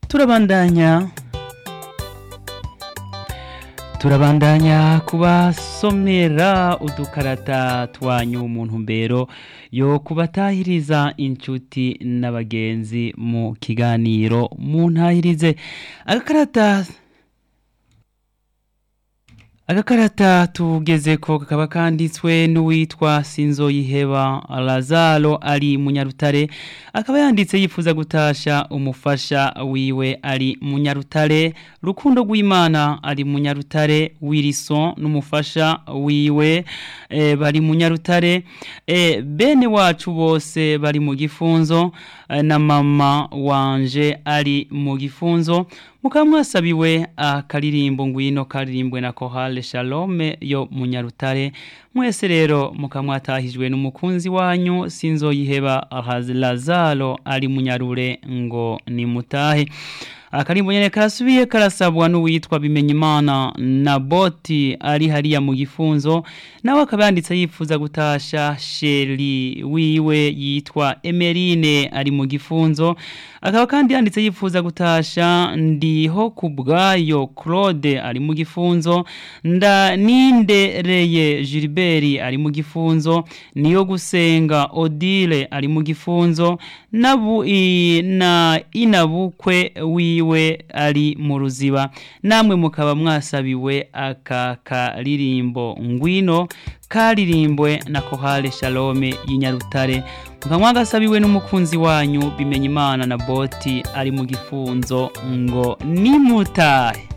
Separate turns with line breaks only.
turabandanya turabandanya kubasomera udukarata twanyu mu ntumbero yo kubatahiriza inshuti n'abagenzi mu kiganiro mu ntahirize agakarata agakarata tugeze ko kakaba kanditswe n'uwitwa sinzoyiheba lazaro ari munyarutare akaba yanditse yifuza gutasha umufasha wiwe ari munyarutare rukundo rw'imana ari munyarutare wilson n'umufasha wiwe e, bari munyarutare e, bene wacu bose bari mu gifunzo e, na mama wanje ari mu gifunzo mukaba mwasabiwe akaririmbo ngwino karirimbwe na kohale shalome yo munyarutare mwese rero mukaba mwatahijwe n'umukunzi wanyu sinzoyiheba lazaro ari munyarure ngo nimutahe akarimbo nyene karasubiye karasabwa n'uwitwa bimenyimana na boti ari hariya mu gifunzo nawe akaba yanditse yifuza gutasha sheri wiwe yitwa emerine ari mu gifunzo akaba kandi yanditse yifuza gutasha ndiho ku bwayo claude ari mu gifunzo nda nindereye gilbert ari mu gifunzo niyo gusenga odile ari mu gifunzo nabu i, na inabukwe wiwe ari mu ruziba namwe mukaba mwasabiwe aka karirimbo ngwino karirimbwe na kohale shalome y'inyarutare mukaba mwagasabiwe n'umukunzi wanyu bimenya imana na boti ari mu gifunzo ngo nimutahe